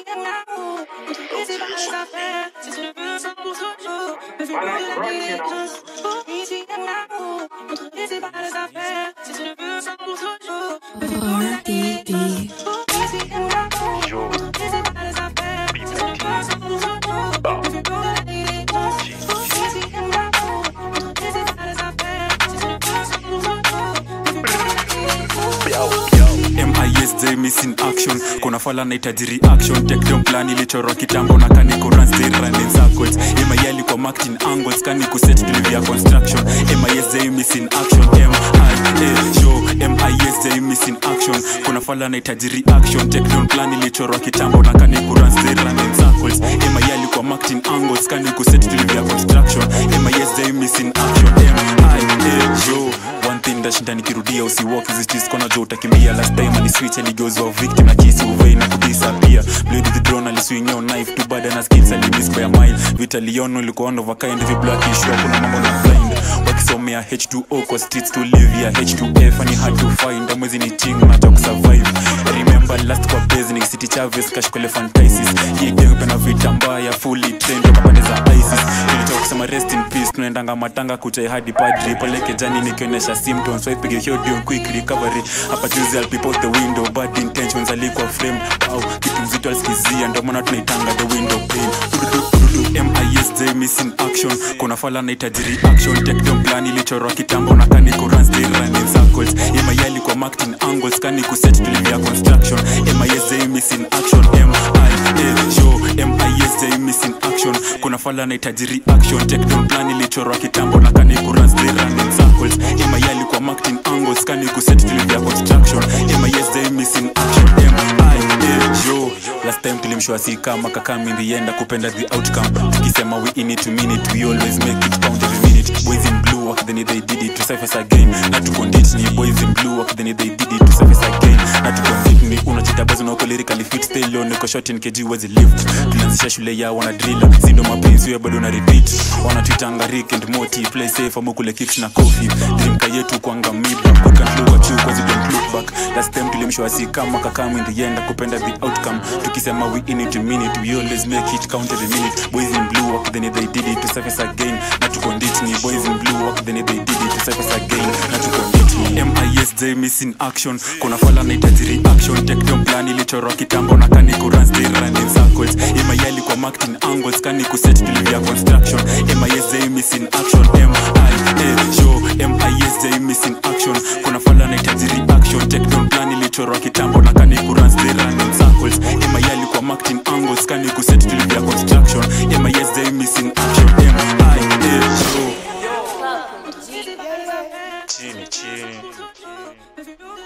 RDD. MISJ missing action kuna fala nahitaji reaction tekdom plan ilichorwa kitambo na kani kuran still running circles MIL kwa marketing angles kani kuset tulivia construction MISJ missing action MIA show MISJ missing action kuna fala nahitaji reaction tekdom plan ilichorwa kitambo na kani kuran still running circles MIL kwa marketing angles kani kuset tulivia construction MISJ missing action MIA show one thing ndashinda nikirudia usiwalk hizi streets kona jo utakimbia last time aliswitch aligeuzwa victim na kisi uvei na kudisappear blade with the drone aliswing your knife too bad ana skills alimiss by a mile vita lion ulikuwa one of a kind hivi black issue kuna mambo na blind wakisomea H2O kwa streets to live ya H2F ni hard to find amwezi ni ching na talk survive remember last kwa base ni city Chavez cash kwa elephantiasis hii gang pena vita mbaya fully trained kwa pande za ISIS nilitoka kusema rest in peace tunaendanga matanga kuchai hadi padri peleke jani nikionyesha symptoms so ipige hiyo dio quick recovery hapa juzi I'll peep out the window bad intentions alikuwa frame wow kitu mzito alisikizia ndio maana tunaitanga the window pane MISJ missing action kuna fala nahitaji reaction take them plan ilichorwa kitambo na kani kuran still running circles MIL kwa marketing angles kani kuset tulivia construction MISJ missing action MIA show MISJ missing action kuna fala nahitaji reaction take them plan ilichorwa kitambo na kani kuran still running circles MIL kwa marketing angles kani kuset tulivia construction MISJ missing action MIA show last time tulimshua si kama kakami ndienda kupenda the outcome tukisema we in it to mean it we always make it count every minute boys in blue work then they did it to surface again na to continue boys in blue work then they did it to surface again na to continue unachita bazo na uko lyrically fit still on niko short in kg wezi lift tulianzisha shule ya wana drill sindo mapenzi wewe bado na repeat wanatuitanga Rick and Morty play safe amu kule kicks na coffee dreamka yetu kwanga miba we can do what you cause you don't look back last time tulimshua si kama kakami ndienda kupenda the outcome tukisema we in it to mean it we always make it count every minute boys in blue work then they did it to surface again na to continue boys in blue work then they did it to surface again na to continue MISJ missing action kuna fala nahitaji reaction take them plan ilichorwa kitambo na kani kuran still running circles MIL kwa marketing angles kani kuset tulivia construction MISJ missing action MIA show MISJ missing action kuna fala nahitaji reaction take them plan ilichorwa kitambo na kani kuran still running circles MIL kwa marketing angles kani kuset tulivia construction MISJ missing action MIA show chini chini